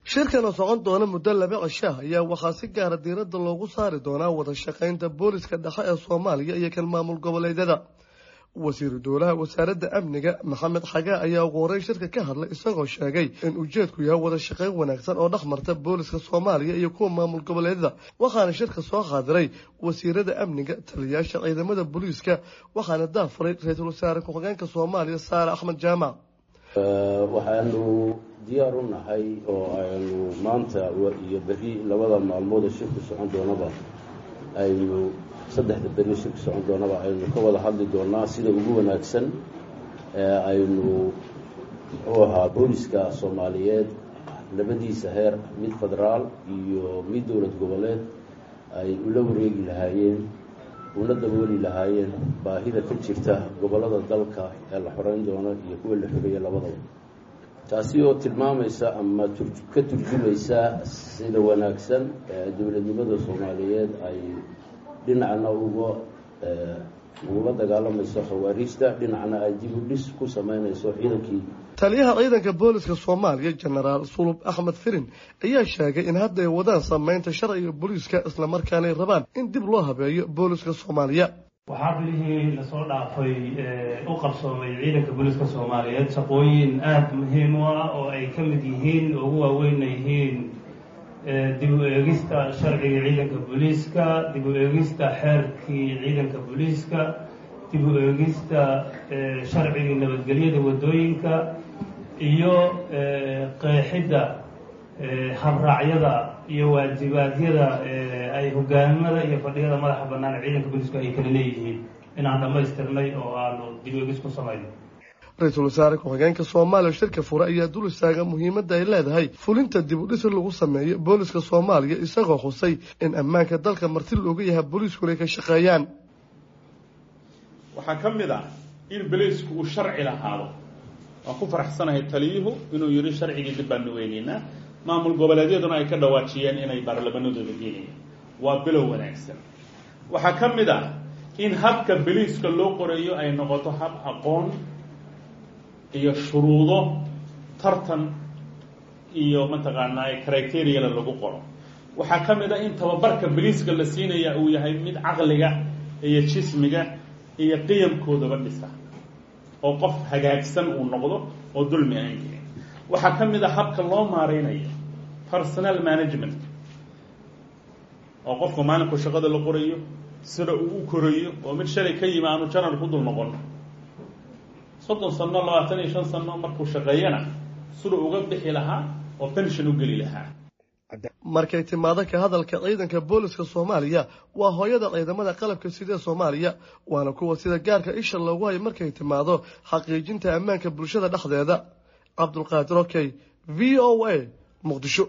shirkan oo socon doona muddo laba cishaah ayaa waxaa si gaara diiradda loogu saari doonaa wada shaqaynta booliska dhexe ee soomaaliya iyo kan maamul goboleedyada wasiiru dowlaha wasaaradda amniga maxamed xagaa ayaa ugu horey shirka ka hadlay isagoo sheegay in ujeedku yahay wada shaqayn wanaagsan oo dhex marta booliska soomaaliya iyo kuwa maamul goboleedyada waxaana shirka soo qaadiray wasiirada amniga taliyayaasha ciidamada booliiska waxaana daafuray ra-iisul wasaare ku-xigeenka soomaaliya saare axmed jaamac waxaanu diyaar u nahay oo aynu maanta iyo berri labada maalmoodee shirku socon doonaba aynu saddexda berri shirku socon doonaba aynu ka wada hadli doonaa sida ugu wanaagsan ee aynu muxuu ahaa booliska soomaaliyeed labadiisa heer mid federaal iyo mid dowlad goboleed ay ula wareegi lahaayeen una dabooli lahaayeen baahida ka jirta gobollada dalka ee la xoreyn doono iyo kuwa la xoreeya labadaba taasi oo tilmaamaysa ama ka turjumaysa sida wanaagsan ee dowladnimada soomaaliyeed ay dhinacna uga ugula dagaalamayso khawaariijta dhinacna ay dib u dhis ku sameynayso ciidankii taliyaha ciidanka booliska soomaaliya jenaraal sulub axmed firin ayaa sheegay in hadda ay wadaan sameynta sharciga booliiska islamarkaana ay rabaan in dib loo habeeyo booliska soomaaliya waxaa bilihii lasoo dhaafay u qabsoomay ciidanka booliiska soomaaliyeed shaqooyin aada muhiim u ah oo ay ka mid yihiin ugu waaweynna yihiin dib u eegista sharciga ciidanka booliiska dib u eegista xeerkii ciidanka booliiska dib u eegista sharcigii nabadgelyada waddooyinka iyo qeexidda habraacyada iyo waajibaadyada ay hogaamada iyo fadhiyada madaxa bannaan ciidanka booliisku ay kala leeyihiin inaan dhammaystirnay oo aanu dib u eegis ku samayno ra-iisul wasaare ku-xigeenka soomaaliya shirka fure ayaa dul istaaga muhiimadda ay leedahay fulinta dib u dhis lagu sameeyo booliska soomaaliya isagoo xusay in ammaanka dalka marti looga yahay booliiskuna ay ka shaqeeyaan waxaa ka mid ah in boliisku uu sharci lahaado waan ku faraxsanahay taliyuhu inuu yidhi sharcigii dib baanu weynaynaa maamul goboleedyaduna ay ka dhawaajiyeen inay baarlamanadooda geenayaan waa bilow wanaagsan waxaa ka mid ah in habka boliiska loo qorayo ay noqoto hab aqoon iyo shuruudo tartan iyo mataqaanaa criteriyala lagu qoro waxaa ka mid ah in tababarka boliiska la siinaya uu yahay mid caqliga iyo jismiga iyo qiyamkoodaba dhisa oo qof hagaagsan uu noqdo oo dulmi aan jirin waxaa ka mid a habka loo maareynayo personal management oo qofka maalinku shaqada la qorayo sida uu u korayo oo mid shalay ka yimi aanu janar ku dul noqon soddon sano labaatan iyo shan sano markuu shaqeeyana siduu uga bixi lahaa oo pension u geli lahaa markay timaado ka hadalka ciidanka booliska soomaaliya waa hooyada ciidamada qalabka sidee soomaaliya waana kuwa sida gaarka isha loogu hayo markay timaado xaqiijinta ammaanka bulshada dhexdeeda cabdulqaadir okey v o a muqdisho